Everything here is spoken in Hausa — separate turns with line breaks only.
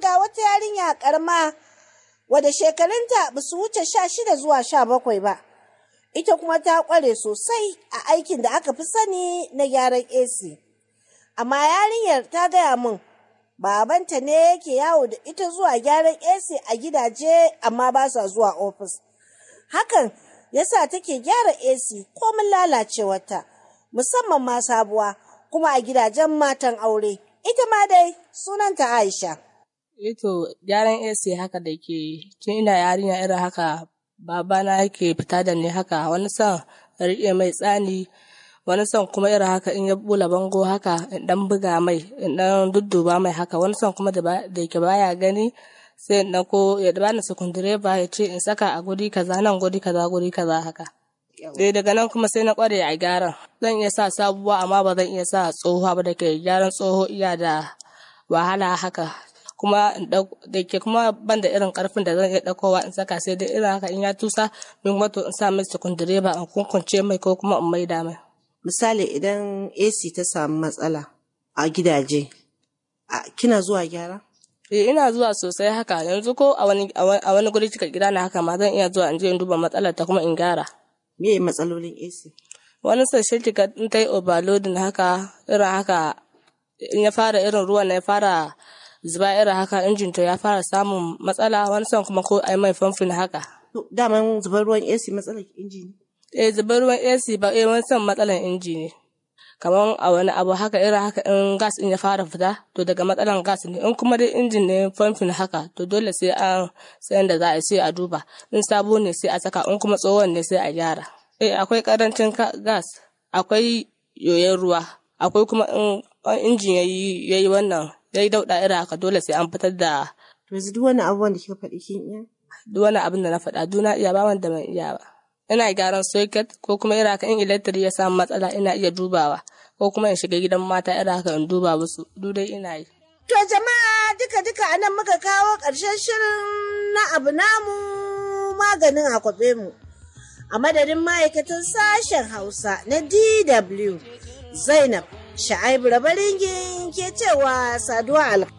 ga wata yarinya karma wadda shekarunta ba su wuce sha shida zuwa sha bakwai ba. Ita kuma ta ƙware sosai a aikin da aka fi sani na gyaran AC. Amma yarinyar ta gaya min babanta ne yake yawo da ita zuwa gyaran AC a gidaje amma ba sa zuwa ofis. Hakan yasa take gyara AC komin lalacewarta, musamman ma sabuwa kuma a gidajen matan aure. Ita ma dai sunanta Aisha.
Ito gyaran AC haka da ke tun ina yarinya irin haka babana yake fita da ni haka wani son riƙe mai tsani wani son kuma irin haka in ya bula bango haka in dan buga mai in dan dudduba mai haka wani son kuma da yake baya gani sai in ko ya bani sukundireba ya ce in saka a guri kaza nan guri kaza guri kaza haka. Dai daga nan kuma sai na kware a gyaran. Zan iya sa sabuwa amma ba zan iya sa tsohuwa ba da ke gyaran tsoho iya da wahala haka. Kuma da ke kuma ban da irin karfin da zan iya ɗaukowa in saka sai dai irin haka in ya tusa min wato in sa mai sukundireba in kunkunce mai ko kuma in maida mai.
Misali idan AC ta samu matsala a gidaje, kina zuwa gyara?
Eh ina zuwa sosai haka yanzu ko a wani a wani guri cika gida na haka ma zan iya zuwa in je in duba matsalar ta kuma in gyara.
Me matsalolin AC?
Wani sashen kika in ta yi overloading haka irin haka in ya fara irin ruwan ya fara zuba irin haka injin to ya fara samun matsala wani son kuma ko ai mai famfin haka.
Daman zubar ruwan AC matsalar inji ne?
Eh zubar ruwan AC ba eh wani son matsalar inji ne. kamar a wani abu haka irin haka in gas in ya fara fita to daga matsalan gas ne in kuma dai injin ne famfin haka to dole sai an sayan da za a sai a duba in sabo ne sai a saka in kuma tsohon ne sai a gyara eh akwai karancin gas akwai yoyon ruwa akwai kuma in injin yayi yayi wannan yayi dauda irin haka dole sai an fitar da
to yanzu duk wani abubuwan da kika faɗi kin iya
duk wani abin da na faɗa duna iya ba wanda ban iya ba ina gyaran socket ko kuma irin haka in electric ya samu matsala ina iya dubawa ko kuma in shiga gidan mata irin haka in duba musu duk dai ina yi.
To jama'a duka duka anan muka kawo ƙarshen shirin na abu namu maganin akwabe mu. A madadin ma'aikatan sashen Hausa na DW Zainab Sha'aibu Rabaringin ke cewa saduwa alƙa.